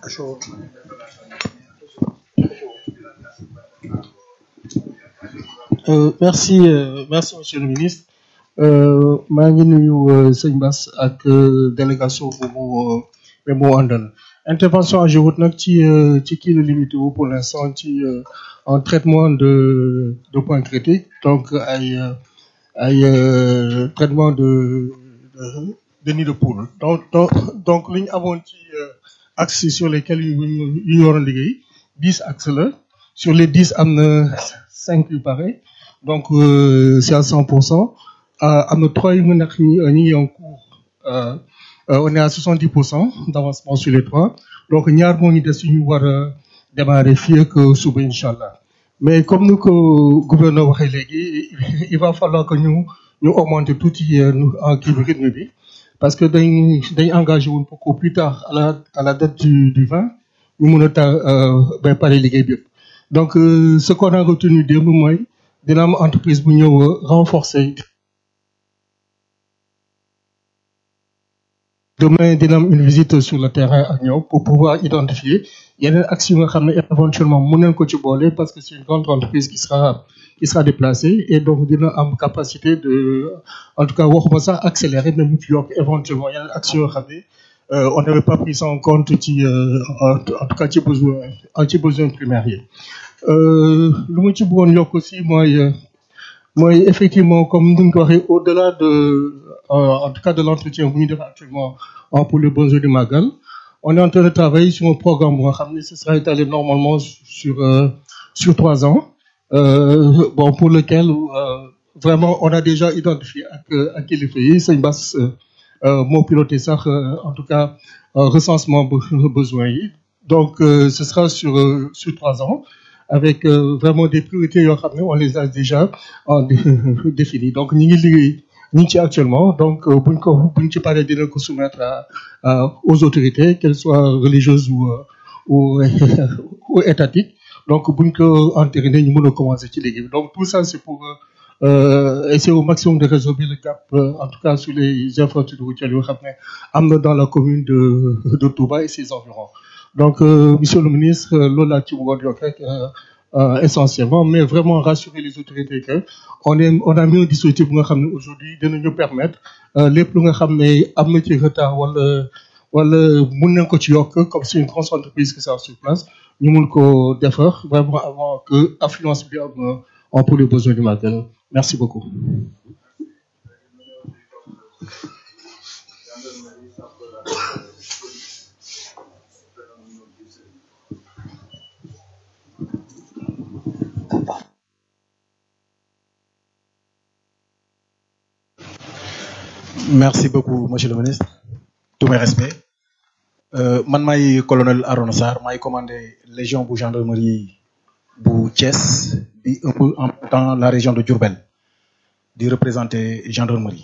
Euh, merci euh, merci monsieur le ministre euh, maa ngi nuyu sëñ Bass ak délégation bu mu bu mu àndal intervention AGEROUTE nag ci ci kii la limité wu pour l'instant ci en traitement de de points critiques donc ay ay traitement de de nid de poule donc donc donc li ñu amoon ci axes sur lesquels yu ñu yu ñu waroon liggéey dix axes la sur les dix am na cinq yu pare donc euh, c'est à 100%. Euh, am na trois yu nga nekk ñi ñi ngi en cours euh, on est à 70% d'avancement sur les trois donc ñaar moo ñu des ñu war a démarrer fii ak suba incha allah mais comme ni ko gouverneur waxee léegi il va falloir que ñu ñu augmenter tuuti en kii bi rythme bi parce que dañ dañ engagé woon pour qu'au plus tard à la à la date du du 20 ñu mun a ta ba pare liggéey bi donc ce qu'on a retenu démb mooy dina am entreprise bu ñëw renforcer demain dina am une visite sur le terrain ak ñëw pour pouvoir identifier yeneen actions yi nga xam ne éventuellement mën nañ ko ci boole parce que c'est une grande entreprise qui sera qui sera déplacée et donc dina am capacité de en tout cas waxuma sax accélérer mais mu ci yokk éventuellement yeneen actions yoo xam ne on n'avait pas pris ça en compte ci en tout cas ci besoin ci besoin primaire yi lu mu ci bëggoon yokk aussi mooy mooy effectivement comme ni nga ko waxee au-delà de en tout cas de l'entretien bu ñu def actuellement pour le besoin du Magal on est en train de travailler sur un programme bu nga xam ne ce sera étalé normalement sur sur trois ans bon pour lequel vraiment on a déjà identifié ak ak kilifa yi sëñ Bass moo piloté sax en tout cas recensement besoin yi donc ce sera sur sur trois ans avec euh, vraiment des priorités yoo xam ne on les a déjà euh, définies donc ñi ngi liggéey ñu ngi ci actuellement donc buñ ko buñ ci paree dina ko soumettre à, à aux autorités qu'elles soient religieuses ou ou, ou étatiques donc buñ ko entériné ñu mën a commencer ci liggéey bi donc tout ça c'est pour euh, essayer au maximum de résorber le gap en tout cas sur les infrastructures routières yoo xam ne am na dans la commune de de Touba et ses environs donc euh, monsieur le ministre loolu laa ci bëggoon yokk rek essentiellement mais vraiment rassurer les autorités que on est on a mis un dispositif bu nga xam ne aujourd'hui dinañu permettre lépp lu nga xam ne am na ci retard wala wala mun nañ ko ci yokk comme c'est une grosse entreprise qui sera sur place ñu mun ko defar vraiment avant que affluence bi am en pour les besoins du matin merci beaucoup merci beaucoup monsieur le ministre tous mes respects euh, man maay colonel Arona Sarr maay commandé légion bu gendarmerie bu Thiès bi un peu en même temps la région de Diourbel di représenter gendarmerie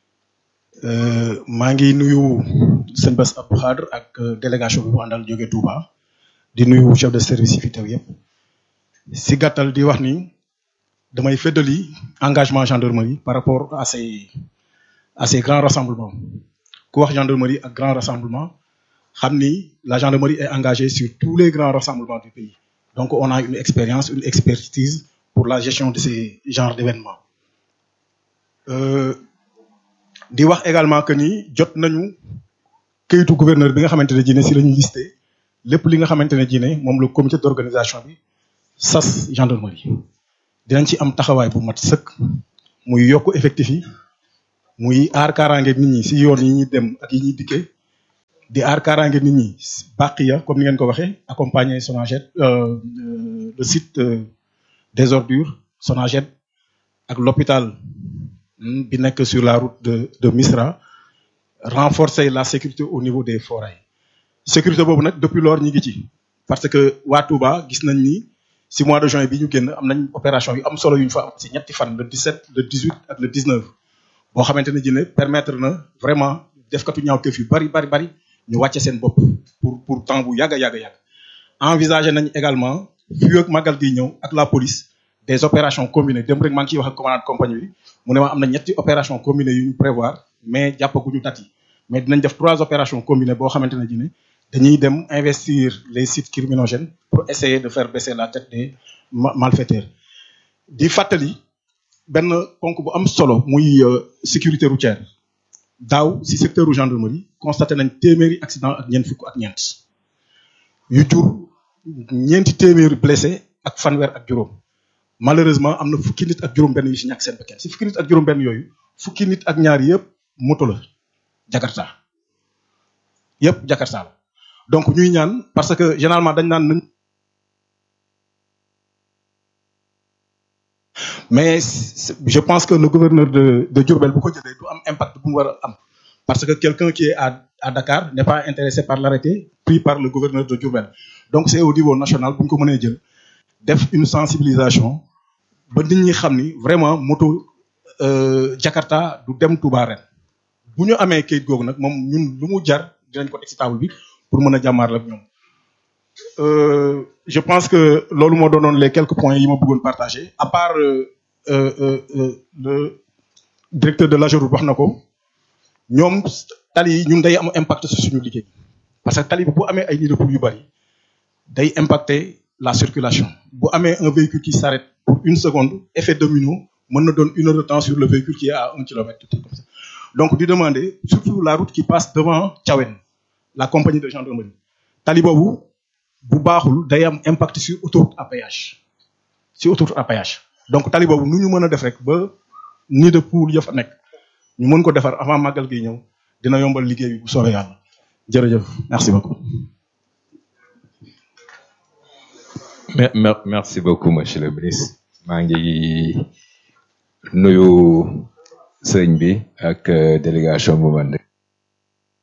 maa ngi nuyu sëñ Bass Abdou Khadre ak délégation bi mu àndal jóge Touba di nuyu chef de service yi fi teew yëpp si gàttal di wax ni damay feddali engagement gendarmerie par rapport à ces à ces grands rassemblements ku wax gendarmerie ak grand rassemblement xam ni la gendarmerie est engagée sur tous les grands rassemblements du pays donc on a une expérience une expertise pour la gestion de ces genres d'événements di wax également que ni jot nañu kayitu gouverneur bi nga xamante ne ji ne si la ñu listé lépp li nga xamante ne ji ne moom le comité d'organisation bi sas gendarmerie dinañ ci am taxawaay bu mat sëkk muy yokk effectif yi muy aar kaaraange nit ñi si yoon yi ñuy dem ak yi ñuy dikkee di aar kaaraange nit ñi bàq ya comme ni ngeen ko waxee accompagner Sonaged le site des ordures Sonaged ak l'hôpital bi nekk sur la route de de Misra renforcer la sécurité au niveau des forêts sécurité boobu nag depuis lors ñi ngi ci parce que waa Touba gis nañ ni si mois de juin bi ñu génn am nañ opération yu am solo yu ñu fa am si ñetti fan le 17 le 18 ak le 19 boo xamante ne ji ne permettre na vraiment defkatu ñaawteef yu bari bari bari ñu wàcce seen bopp pour pour temps bu yàgg a yàgg yàgg envisager nañ également fii ak màggal gi ñëw ak la police des opérations combinées dem rek maa ngi ciy wax ak commandant de compagnie bi mu ne ma am na ñetti opération combinées yu ñu prévoir mais jàppaguñu date yi mais dinañ def trois opérations combinées boo xamante ne ji ne dañuy dem investir les sites criminogènes pour essayer de faire baisser la tête des malfaiteurs di fàttali benn ponk bu am solo muy sécurité routière daaw si secteur gendarmerie constaté nañ téeméeri accident ak ñeent fukk ak ñeent yu jur ñeenti téeméeri blessé ak fanweer ak juróom malheureusement am na fukki nit ak juróom-benn yu si ñàkk seen bakkan si fukki nit ak juróom-benn yooyu fukki nit ak ñaar yëpp moto la Jakarta yëpp Jakarta la donc ñuy ñaan parce que généralement dañ naan nañ mais je pense que le gouverneur de de Diourbel bu ko jëlee du am impact bu mu war a am parce que quelqu'un qui est à à Dakar n'est pas intéressé par l'arrêté pris par le gouverneur de Diourbel donc c'est au niveau national bu ñu ko mënee jël def une sensibilisation ba nit ñi xam ni vraiment moto Jakarta du dem Touba ren bu ñu amee kayit googu nag moom ñun lu mu jar dinañ ko teg ci table bi pour mën a jàmmaar la ñoom je pense que loolu moo doonoon les quelques points yi ma bëggoon partager à part euh, euh, euh, le directeur de l'AGEROUTE wax na ko ñoom tali yi ñun day am impact sur suñu liggéey parce que tali bi bu amee ay nids de poule yu bari day impacter la circulation bu amee un véhicule qui s'arrête pour une seconde effet domino mën na doon une heure de temps sur le véhicule qui est à un kilomètre comme ça donc di demander surtout la route qui passe devant Thiawen la compagnie de gendarmerie tali boobu bu baaxul day am impact sur autoroute à péage sur autoroute à péage donc tali boobu nu ñu mën a def rek ba nid de poule ya fa nekk ñu mën ko defar avant màggal gi ñëw dina yombal liggéey bi bu soobee yàlla jërëjëf merci beaucoup. merci beaucoup monsieur le ministre maa ngi nuyu sëñ bi ak délégation bu man